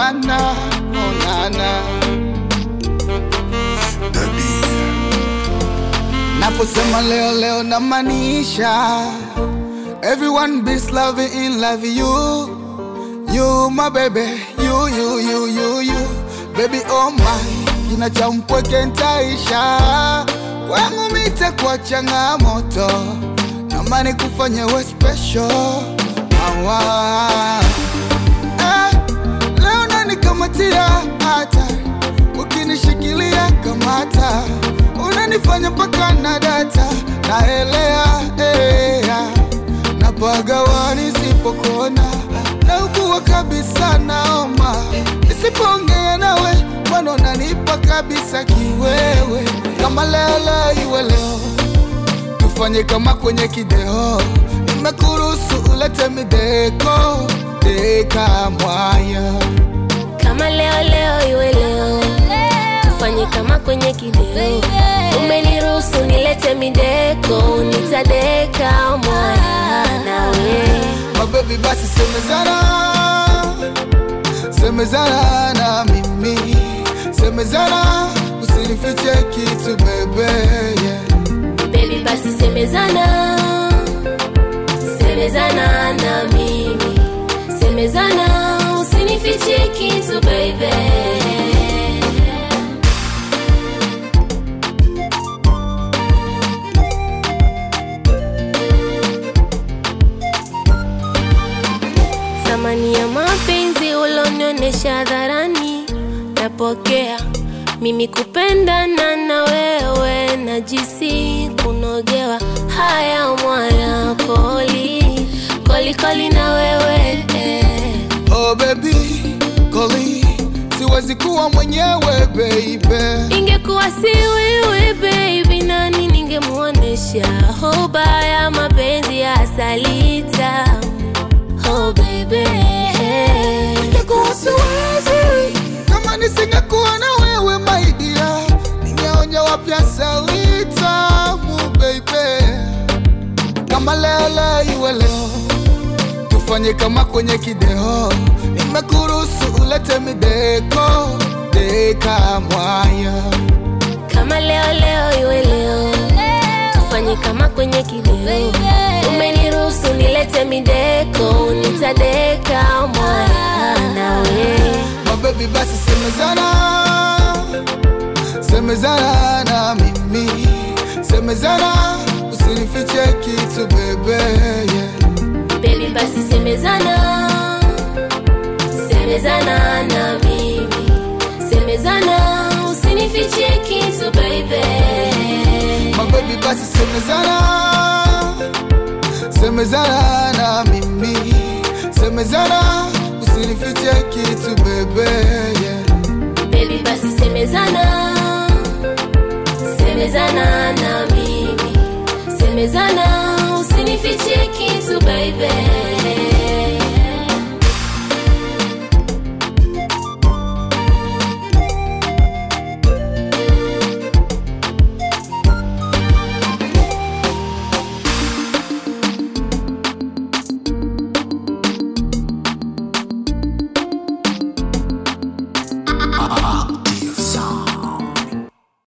nana, oh nana. Naposema leo leo namaanisha Everyone be loving in love you You my baby You you you you you Baby oh my Kina cha mpweke ntaisha Kwangu mite kwa changamoto Namani kufanya we special Awa eh, Leo nanikamatia hata Ukinishikilia kamata Unanifanya mpaka na data Naelea eh, Napagawa nisipokona Naugua kabisa naoma Nisipoongea nawe Mbona unanipa kabisa kiwewe Kama lele iwe leo Tufanye kama kwenye kideo Nimekuruhusu ulete mideko Deka mwaya kama leo leo iwe leo tufanye kama kwenye kideo umeniruhusu nilete mideko nitadeka mwaya nawe Mabebi basi semezana Semezana na mimi Semezana Usinifiche kitu bebe yeah. bebi basi semezana semezana na mimi semezana usinifiche kitu baby thamani ya mapenzi ulonionyesha hadharani napokea mimi kupendana na wewe na jisi kunogewa haya mwana koli koli koli na wewe eh. Oh baby Koli Siwezi kuwa mwenyewe baby ingekuwa si wewe baby nani ningemuonesha hoba ya mapenzi ya salita oh baby Ingekuwa siwezi Kama nisingekuwa na wewe my dear Ningeonja wapya salitamu baby Kama lele iwe leo Tufanye kama kwenye kideo Nimekuruhusu ulete mideko Deka mwaya kama leo leo iwe leo tufanye kama kwenye kideo umeniruhusu nilete mideko nitadeka mwaya nawe Mabebi basi semezana Semezana na mimi Semezana Usinifiche kitu bebe yeah. bebi basi semezana semezana na mimi semezana usinifichie kitu baby Mabebi basi semezana Semezana na mimi Semezana Usinifiche kitu bebe yeah. bebi basi semezana semezana na mimi semezana